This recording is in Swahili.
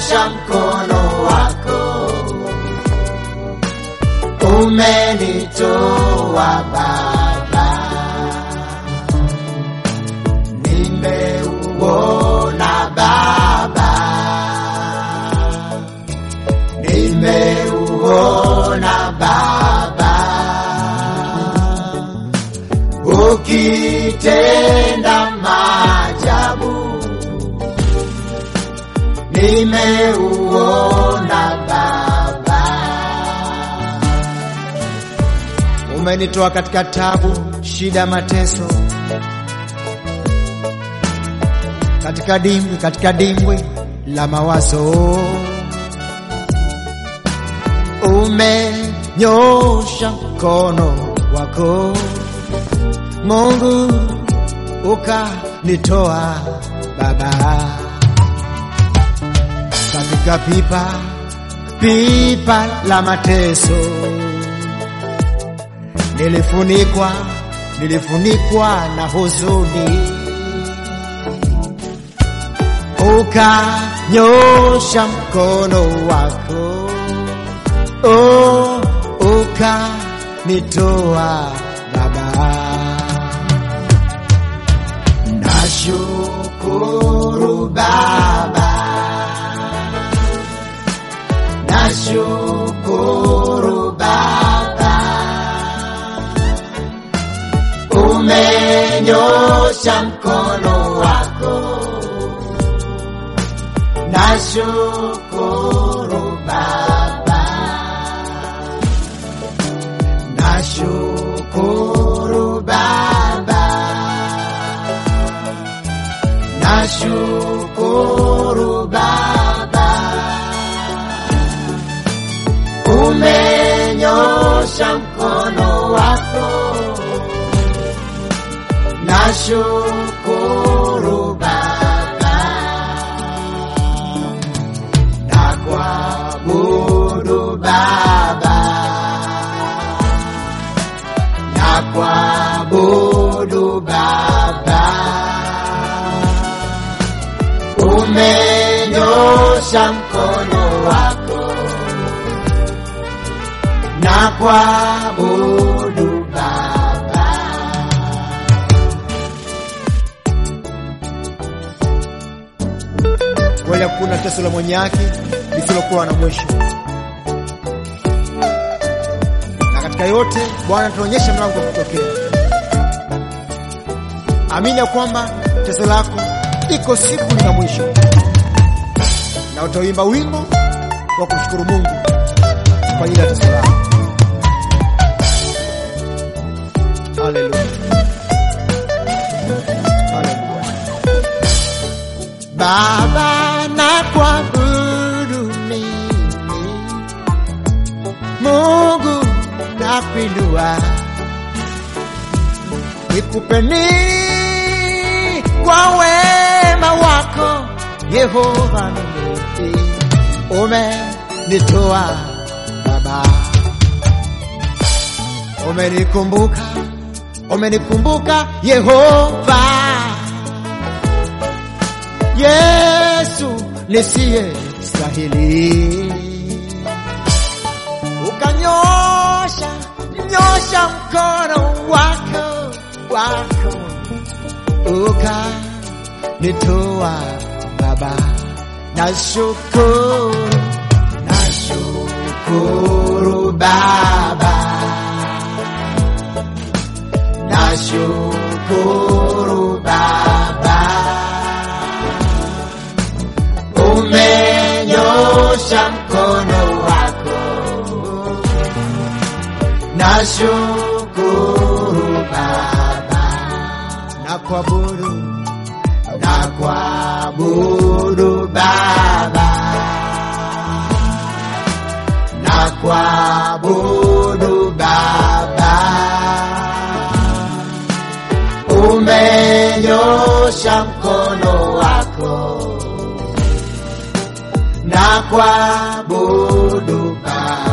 umenyosha mkono wako, umenitoa Baba, nimeuona Baba, nimeuona Baba, ukitenda maajabu nimeuona Baba, Umenitoa katika tabu, shida, mateso, katika dimbwi, katika dimbwi la mawazo. Umenyosha mkono wako Mungu, ukanitoa Baba katika pipa pipa la mateso nilifunikwa nilifunikwa na huzuni, ukanyosha mkono wako oh, ukanitoa Baba. nashukuru Baba, nashukuru Baba, umenyosha mkono wako, nashukuru Baba, nashukuru Baba, nashukuru Baba, umenyosha mkono wako, nashukuru Baba, na kuabudu Baba, na kuabudu Baba, umenyosha mkono wako, na kuabudu Baba. Kweli hakuna teso la mwenye haki lisilokuwa na mwisho, na katika yote Bwana tunaonyesha mlango wa kutokea. Amini ya kwamba teso lako iko siku lina mwisho, na utaimba wimbo wa kumshukuru Mungu kwa ajili ya teso lako. Haleluya, haleluya. Baba na kuabudu mimi, Mungu nakuinua, nikupe nini kwa wema wako Yehova mimi, umenitoa Baba, umenikumbuka, umenikumbuka Yehova Yesu nisiye stahili, ukanyosha nyosha mkono wako wako, ukanitoa Baba, nashukuru Nashukuru Baba, nashukuru Baba, umenyosha mkono wako, nashukuru Baba, na kuabudu na kuabudu Baba, na kuabudu Baba, umenyosha mkono wako, na kuabudu Baba.